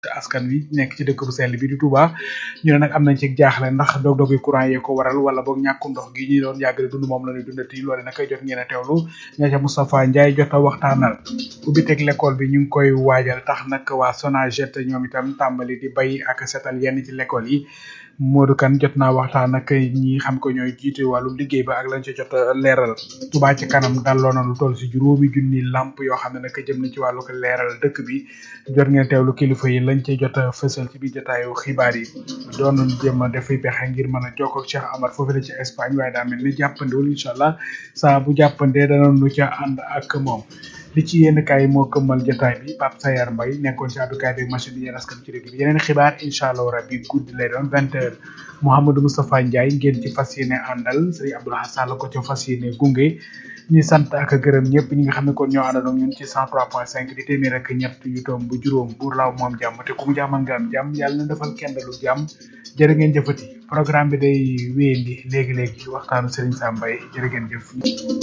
askan wi nekk ci dëkk bu sell bi di Touba ñu ne nag am nañ ci jaaxle ndax dog-dog yi courant yee ko waral wala boog ñàkkum ndox gi ñu doon yàgg di dund moom la ñuy dundati loole nag jot ngeen a teewlu ña ca Moustapha Ndiaye jot a waxtaanal ubbi teg l'école bi ñu ngi koy waajal tax nag waa Sonaget ñoom itam tàmbali di bay ak setal yenn ci l'école yi Modou Kane jot naa waxtaan ak ñi xam ko ñooy jiite wàllu liggéey ba ak lañ ci jot a leeral Touba ci kanam dalloo na lu toll si juróomi junni lamp yoo xam ne nag jëm na ci wàllu ko leeral dëkk bi jot ngeen teewlu kilifa yi lañ ci jot a fësal ci biir jotaayu xibaar yi doon nañu jéem a dafay pexe ngir mën a jokkoo ak Cheikh Amar foofu la ci Espagne waaye daa mel ni jàppandiwul incha allah saa bu jàppandee danañu ca ànd ak moom li ci yenn kaay moo këmmal jotaay bi Pape Sayar Mbaye nekkoon ci àddukaay bi machine bi yéen askan ci dëkk bi yeneen xibaar incha allah rabbi guddi lay doon vingt heures Mouhamadou Moustapha Ndiaye ngeen ci fas yéene àndal Serigne Abdoulaye Sall ko ca fas yéene gunge ñi sant ak gërëm ñëpp ñi nga xam ne kon ñoo àndandoo ñun ci 103.5 di téeméer ak ñett yu toom bu juróom buur laaw moom jàmm te ku mu jàmmal nga am jàmm yàlla na defal kenn lu jàmm jërë ngeen jëfati programme bi day wéyandi léegi léegi waxtaanu Serigne Sam Mbaye jërë ngeen jëf.